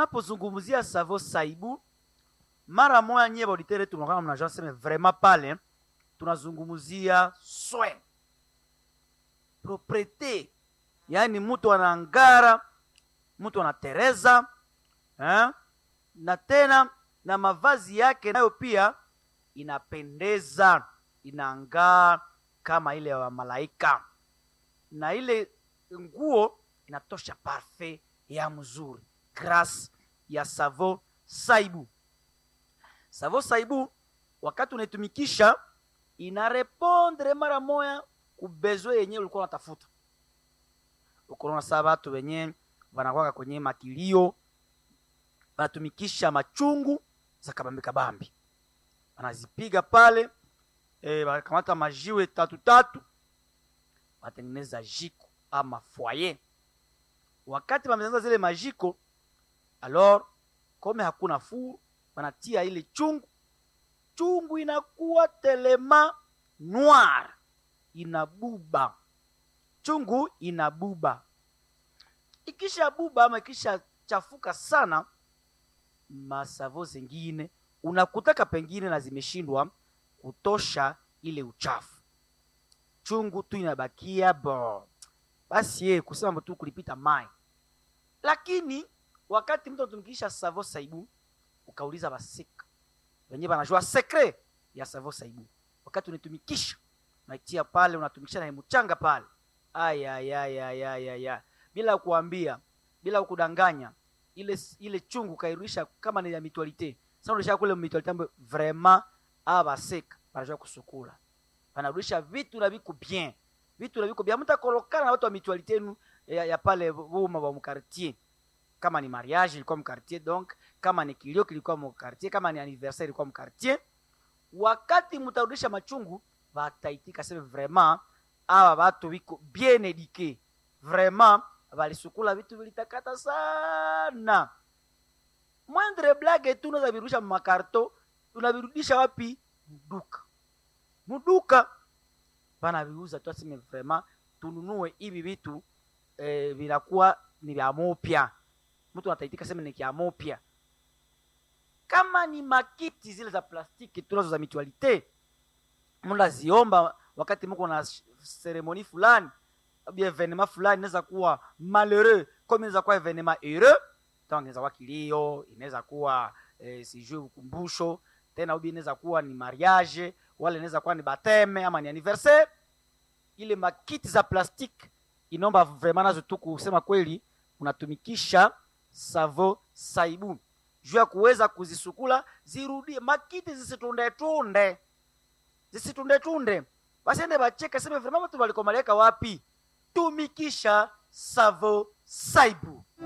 tunapozungumzia savo saibu mara moya nyie bauditere tunakaa mnajua seme vraiment pale tunazungumzia soin propriete yaani mtu anangara mtu anatereza eh? na tena na mavazi yake nayo pia inapendeza inangaa kama ile ya malaika na ile nguo inatosha parfait ya mzuri grâce ya savo saibu savo saibu wakati unaitumikisha inarepondre mara moya kubezwe yenyewe ulikuwa unatafuta ukonaona saa batu wenye wanakwaka kwenye makilio wanatumikisha machungu za kabambi kabambi wanazipiga pale e, wanakamata majiwe tatu tatu wanatengeneza jiko ama foyer wakati wametengeneza zile majiko alors kome hakuna fuu wanatia ile chungu chungu inakuwa telema noir inabuba chungu inabuba ikisha buba ama ikisha chafuka sana masavo zingine unakutaka pengine na zimeshindwa kutosha ile uchafu chungu tu inabakia bo basi ye kusema tu kulipita mai lakini wakati mtu anatumikisha savo saibu ukauliza basika wenyewe banajua sekre ya savo saibu wakati unaitumikisha unaitia pale unatumikisha na mchanga pale ayayayayaya bila kuambia bila kudanganya ile ile chungu kairudisha kama ni ya mitualite sasa unarudisha kule mitualite ambayo vraiment abaseka banajua kusukula banarudisha vitu na viko bien vitu na viko bien mtakolokana na watu wa mitualite yenu ya, ya pale buma wa mkartier kama ni mariage ilikuwa mkartier donc kama ni kilio kilikuwa mkartier kama ni anniversaire ilikuwa mkartier wakati mtarudisha machungu bataitika sema vraiment aba batu biko bien eduke vraiment balisukula vitu vilitakata sana mwendre blage tu unaweza virudisha makarto unavirudisha wapi mduka mduka banaviuza tu aseme vraiment tununue hivi vitu eh, vinakuwa ni vya mopya mtu anataitika sema ni vya mopya kama ni makiti zile za plastiki tunazo za mitualite mnaziomba wakati mko na seremoni fulani bien evenema fulani inaweza kuwa malheureux comme inaweza kuwa evenema heureux donc inaweza kuwa kilio inaweza kuwa eh, sijui ukumbusho tena ubi inaweza kuwa ni mariage wala inaweza kuwa ni bateme ama ni anniversaire ile makiti za plastique inaomba vraiment nazo tu kusema kweli unatumikisha savo saibu juu ya kuweza kuzisukula zirudie makiti zisitundetunde zisitundetunde basiende bacheka seme vraiment watu walikomaleka wapi tumikisha savo saibu